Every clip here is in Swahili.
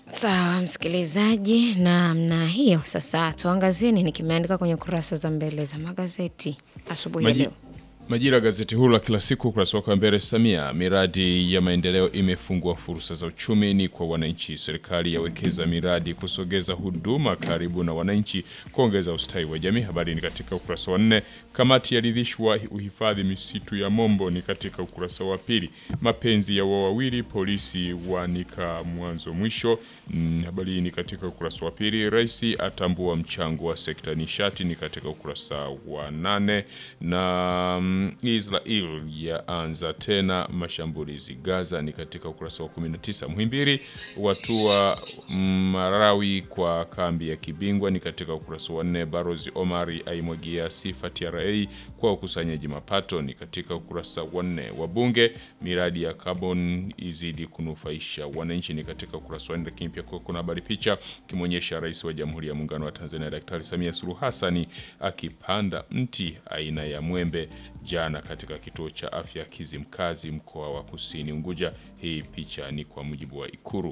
Sawa msikilizaji, namna hiyo sasa tuangazie nini kimeandika kwenye kurasa za mbele za magazeti asubuhi ya Maji, leo. Majira gazeti huru la kila siku ukurasa wake wa mbele. Samia, miradi ya maendeleo imefungua fursa za uchumi ni kwa wananchi. Serikali yawekeza miradi kusogeza huduma karibu na wananchi, kuongeza ustawi wa jamii. Habari ni katika ukurasa wa nne. Kamati yaridhishwa uhifadhi misitu ya Mombo ni katika ukurasa wa pili. Mapenzi ya wawili polisi wanika mwanzo mwisho. Mm, habari hii ni katika ukurasa wa pili. Rais atambua mchango wa sekta nishati ni katika ukurasa wa nane na mm, Israel yaanza tena mashambulizi Gaza ni katika ukurasa wa 19. Muhimbili watua Marawi kwa kambi ya kibingwa ni katika ukurasa wa nne. Barozi Omari aimwagia sifa TRA kwa ukusanyaji mapato ni katika ukurasa wa nne. Wabunge miradi ya carbon izidi kunufaisha wananchi ni katika ukurasa wa nne. Lakini pia kuna habari picha kimwonyesha rais wa Jamhuri ya Muungano wa Tanzania Daktari Samia Suluhu Hassani akipanda mti aina ya mwembe jana katika kituo cha afya Kizimkazi mkoa wa Kusini Unguja. Hii picha ni kwa mujibu wa Ikuru.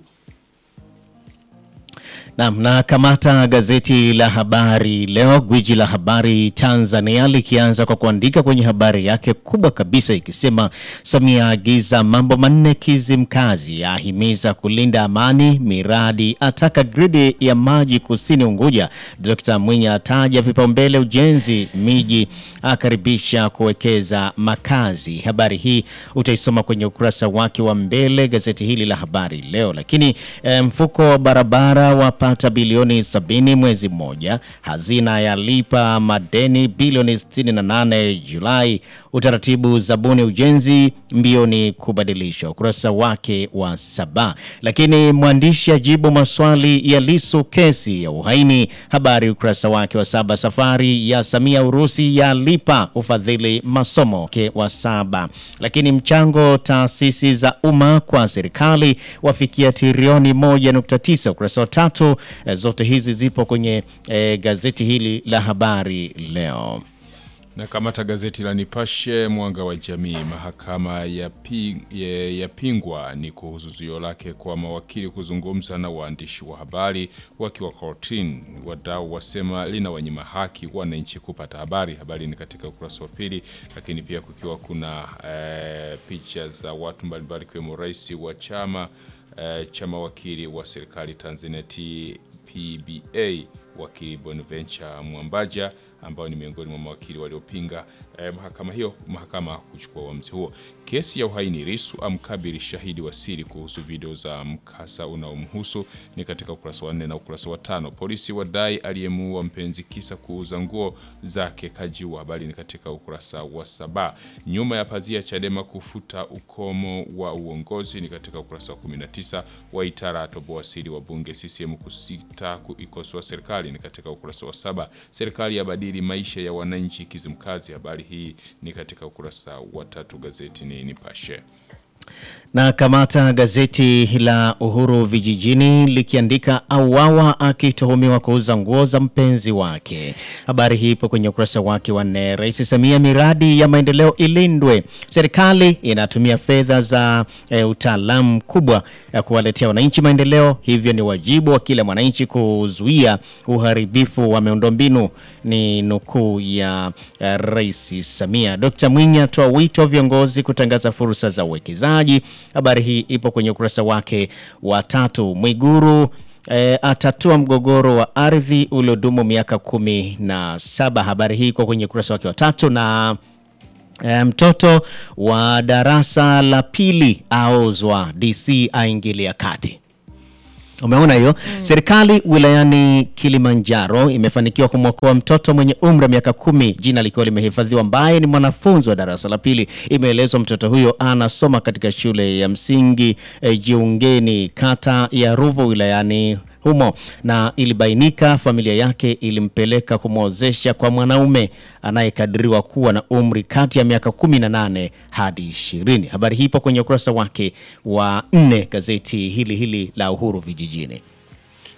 Naam, na kamata gazeti la Habari Leo, gwiji la habari Tanzania, likianza kwa kuandika kwenye habari yake kubwa kabisa ikisema, Samia agiza mambo manne Kizimkazi, ahimiza kulinda amani miradi, ataka gridi ya maji kusini Unguja. Dr. Mwinyi ataja vipaumbele ujenzi miji, akaribisha kuwekeza makazi. Habari hii utaisoma kwenye ukurasa wake wa mbele gazeti hili la Habari Leo. Lakini eh, mfuko wa barabara wapata bilioni 70 mwezi mmoja, hazina yalipa madeni bilioni 68 Julai, utaratibu zabuni ujenzi mbioni kubadilishwa, ukurasa wake wa saba. Lakini mwandishi ajibu maswali ya Lisu kesi ya uhaini, habari ukurasa wake wa saba. Safari ya Samia Urusi yalipa ufadhili masomo ke wa saba. Lakini mchango taasisi za umma kwa serikali wafikia trilioni 1.9 ukurasa wa tatu. Eh, Zote hizi zipo kwenye eh, gazeti hili la Habari Leo. Na kamata gazeti la Nipashe Mwanga wa Jamii, mahakama yapingwa ya ni kuhusu zuio lake kwa mawakili kuzungumza na waandishi wa habari wakiwa kortini. Wadau wasema lina wanyima haki wananchi kupata habari. Habari ni katika ukurasa wa pili, lakini pia kukiwa kuna eh, picha za watu mbalimbali ikiwemo rais wa chama eh, cha mawakili wa serikali Tanzania TPBA wakili Bonaventure Mwambaja ambao ni miongoni mwa mawakili waliopinga eh, mahakama hiyo mahakama kuchukua uamuzi huo. Kesi ya uhaini, Lissu amkabili shahidi wa siri kuhusu video za mkasa unaomhusu ni katika ukurasa wa nne na ukurasa wa tano. Polisi wadai aliyemuua mpenzi kisa kuuza nguo zake kajiwa. Habari ni katika ukurasa wa saba. Nyuma ya pazia, Chadema kufuta ukomo wa uongozi ni katika ukurasa wa 19. Waitara atoboa siri wa bunge CCM kusita kuikosoa serikali ni katika ukurasa wa saba. Serikali yabadili maisha ya wananchi Kizimkazi. Habari hii ni katika ukurasa wa tatu. Gazeti ni Nipashe. Na kamata gazeti la Uhuru Vijijini likiandika auawa akituhumiwa kuuza nguo za mpenzi wake. Habari hii ipo kwenye ukurasa wake wa nne. Rais Samia, miradi ya maendeleo ilindwe. Serikali inatumia fedha za e, utaalamu kubwa ya kuwaletea wananchi maendeleo, hivyo ni wajibu wa kila mwananchi kuzuia uharibifu wa miundombinu. Ni nukuu ya ya Rais Samia. Dr. Mwinyi atoa wito wa viongozi kutangaza fursa za uwekezaji. Habari hii ipo kwenye ukurasa wake wa tatu. Mwiguru E, atatua mgogoro wa ardhi uliodumu miaka kumi na saba. Habari hii iko kwenye ukurasa wake wa tatu na e, mtoto wa darasa la pili aozwa, DC aingilia kati. Umeona hiyo serikali wilayani Kilimanjaro imefanikiwa kumwokoa mtoto mwenye umri wa miaka kumi, jina likiwa limehifadhiwa, ambaye ni mwanafunzi wa darasa la pili. Imeelezwa mtoto huyo anasoma katika shule ya msingi eh, Jiungeni, kata ya Ruvu wilayani humo, na ilibainika familia yake ilimpeleka kumwozesha kwa mwanaume anayekadiriwa kuwa na umri kati ya miaka 18 hadi 20. Habari hii ipo kwenye ukurasa wake wa nne gazeti hili hili la Uhuru Vijijini.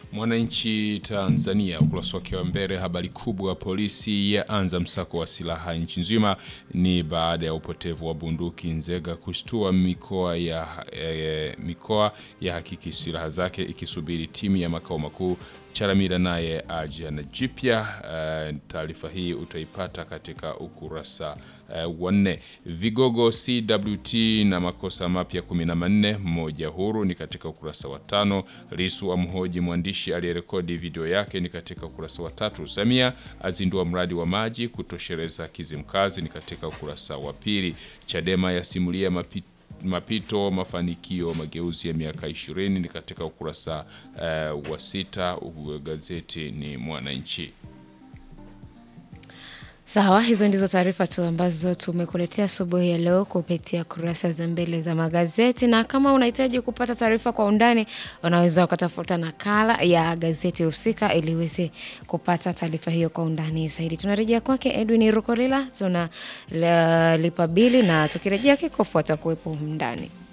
Mwananchi Tanzania ukurasa wake wa mbele, habari kubwa, polisi yaanza msako wa silaha nchi nzima. Ni baada ya upotevu wa bunduki Nzega kushtua mikoa ya e, mikoa ya hakiki silaha zake ikisubiri timu ya makao makuu. Charamira naye aja na jipya. Uh, taarifa hii utaipata katika ukurasa uh, wa nne. Vigogo CWT na makosa mapya 14 mmoja huru ni katika ukurasa wa tano. Lisu amhoji mwandishi aliyerekodi video yake ni katika ukurasa wa tatu. Samia azindua mradi wa maji kutosheleza Kizimkazi ni katika ukurasa wa pili. Chadema yasimulia mapito mapito mafanikio mageuzi ya miaka ishirini ni katika ukurasa uh, wa sita. Gazeti ni Mwananchi. Sawa, hizo ndizo taarifa tu ambazo tumekuletea asubuhi ya leo kupitia kurasa za mbele za magazeti, na kama unahitaji kupata taarifa kwa undani, unaweza ukatafuta nakala ya gazeti husika ili uweze kupata taarifa hiyo kwa undani zaidi. Tunarejea kwake Edwin Rukolila, tuna lipa bili na tukirejea kikofu atakuwepo ndani.